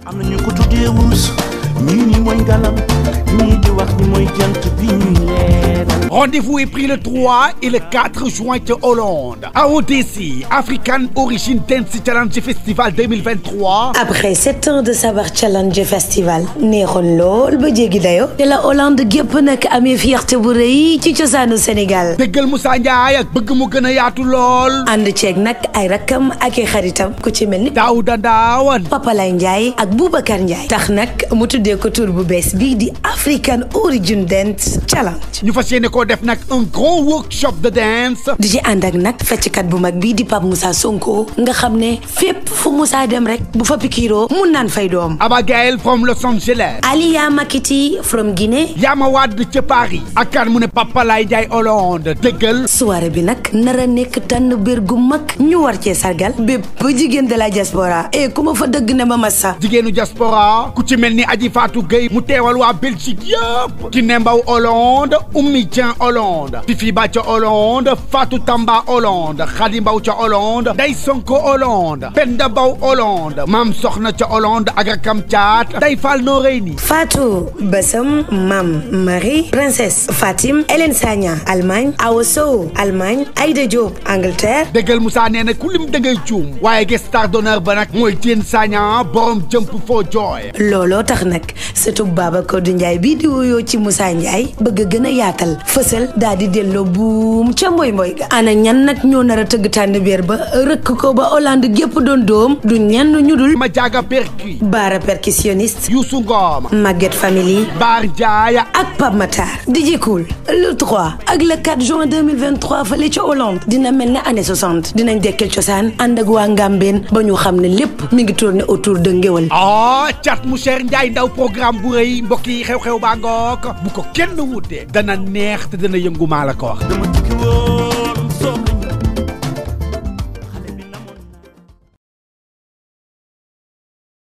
am na ñu ko tuddee wurus ñii ni mooy ngalam ñii di wax ni mooy jant bi ñuy leeral Rendez-vous est pris le 3 et le 4 juin ca Hollande à ODC African Origin Dance Challenge Festival 2023 Après sept ans de Sabar Challenge Festival neexoon lool ba jéggi dayo te la Hollande gépp nag amee fierté bu rëy ci cosaanu Sénégal déggal Moussa Ndiaye ak bëgg mu gën a yaatu lool ànd ceeg nag ay rakkam ak i xaritam ku ci mel ni Daouda Ndawan Papa Lay Ndiaye ak Boubacar Ndiaye tax nag mu tuddee ko tur bu bees bii di African Origin Dance Challenge ñu fas yéene koo def nag un grand workshop de dance di ci ànd ak nag fecckat bu mag bii di Pape Moussa Sonko nga xam ne fépp fu Moussa dem rek bu fa pikiroo mun naan fay doom Abigail from Los Angeles Aliya Makiti from Guinée Yama Wade ca Paris ak kan mu ne Papa Lay Ndiaye Hollande déggal soirée bi nag nara nekk tànn bér gu mag ñu war cee sargal bépp jigéen de la diaspora et ku ma fa dëgg ne ma massa jigéenu diaspora ku ci mel ni Aji Fatou Gueye mu teewal waa Belgique yëpp Kiné Mbaw Hollande Oumi Dieng Hollande Fifi Ba ca Hollande Fatou Tamba Hollande Khady Mbaw ca Hollande Day Sonko Hollande Penda Mbaw Hollande Mam Soxna ca Hollande ak rakam caat Day Fall Noreyni Fatou Bassam Mam Marie Princesse Fatim Hélène Sagna Allemagne Awa Sow Allemagne Aïda Diop Angleterre déggal Moussa nee na ku lim da ngay juum waaye guest star d'honneur ba nag mooy Diène Sagna borom jump for joy looloo tax nag sëtub Babacar Ndiaye bii di wuyoo ci Moussa Ndiaye bëgg gën a yaatal fësal daal di delloo buum ca mboy mboy ga ana ñan nag ñoo nar a tëgg tànn biir ba rëkk ko ba Hollande gépp doon doom du ñenn ñu dul ma jaaga perki Baara percussionniste Youssou Ngom Maguette Family Bar Ndiaye ak Pape Matar DJ Cool le 3 ak le 4 juin 2023 fële ca Hollande dina mel ne année 60 dinañ dekkal cosaan ànd ak waa Ngambeen ba ñu xam ne lépp mi ngi tourné autour de ngéwal ah cat mu cher Ndiaye ndaw programme bu rëy mbokk yi xew-xew baa ngook bu ko kenn wute dana neex te dana yëngu maa la ko wax dama tukki woon